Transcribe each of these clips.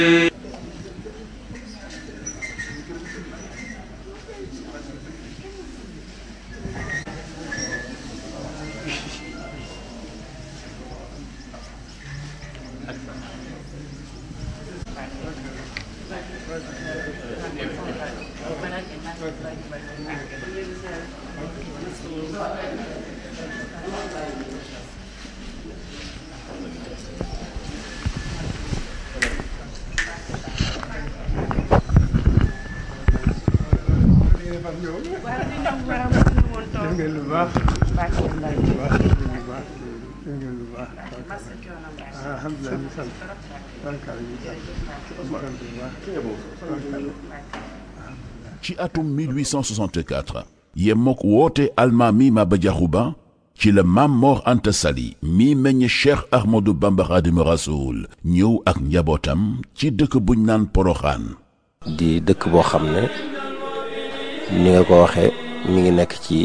def ngeen lu baax lu baax lu baax def ngeen lu baax alhamdulilah ñu sant barkaala ñu sant ñu sant bu baax ci atum 1864 yemook woote almaami Maba Diakhou Ba ci la Maam Mor Anta Sali mi meññ Cheikh Ahmadou Bamba Xaadimu Rasuul ñëw ak njabootam ci dëkk buñ naan Poroxaan di dëkk boo xam ne ni nga ko waxee mi ngi nekk ci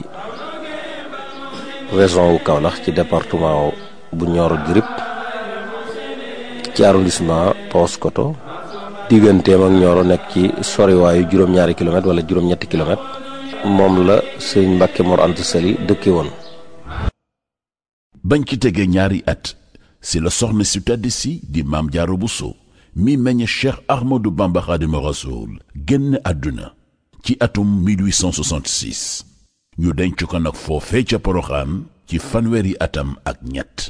région wu Kaolack ci département bu Nioro du Rip ci arrondissement Paoskoto digganteem ak Nioro nekk ci soriwaayu juróom-ñaari kilomètre wala juróom-ñetti kilomètre moom la sëñ Mbàkke Mor Anta Sali dëkke woon bañ ci tegee ñaari at si la soxna si tedd si di Maam Jaara Buso mi meññ Cheikh Ahmadou Bamba Xaadimu Rasuul génn àdduna ci atum 1866 ñu denc ko nag foofee ca Poroxaan ci fanweeri atam ak ñett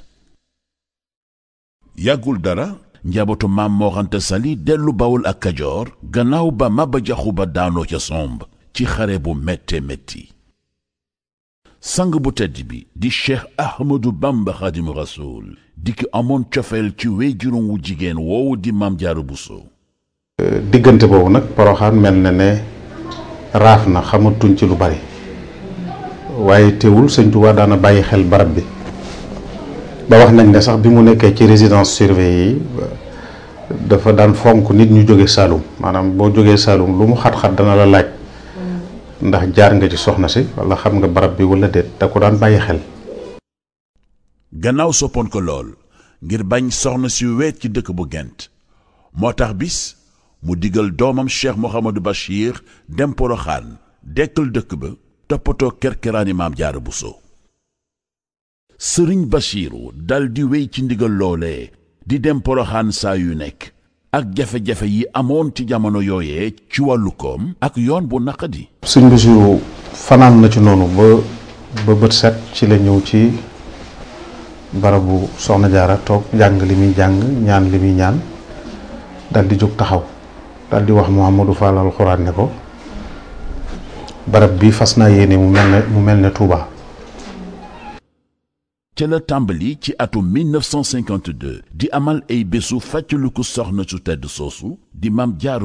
yàggul dara njabootu maam Mor Anta Sali dellu Bawol ak Kajoor gannaaw ba Maba Jaxu Ba daanoo ca somb ci xare bu métte métti sang bu tedd bi di Cheikh Ahmadou Bamba Xaadimu Rasuul di ki amoon cofeel ci wéyjuróom wu jigéen woowu di Maam Jaara Buso diggante boobu nag poroxaan mel na ne raaf na xamatuñ ci lu bari waaye teewul sëñ Tuubaa daana bàyyi xel barab bi ba wax nañ ne sax bi mu nekkee ci résidence surveillée yi dafa daan fonk nit ñu jóge Saalum maanaam boo jógee Saalum lu mu xat-xat dana la laaj ndax jaar nga ci soxna si wala xam nga barab bi wala déet da ko daan bàyyi xel gannaaw soppoon ko lool ngir bañ soxna si weet ci dëkk bu gent moo tax bis mu digal doomam cheikh Mouhamadou Bachir dem poroxaan dekkal dëkk ba toppatoo kerkeraani maam jaara buso sëriñ Bachiru dal di wéy ci ndigal loolee di dem poroxaan saa yu nekk ak jafe-jafe yi amoon ci jamono yooyee ci wàllu koom ak yoon bu naqadi sëñ Basiru fanaan na ci noonu ba ba bët set ci la ñëw ci barabu soxna jaara toog jàng li muy jàng ñaan li muy ñaan dal di jóg taxaw dal di wax Mouhamadou Fall alxuraan ne ko barab bi fas naa yéene mu mel ne mu mel ne Touba. ca la tàmbali ci atum 1952 di amal ay bésu fàccaliku soxna su tedd soosu di maam jaaru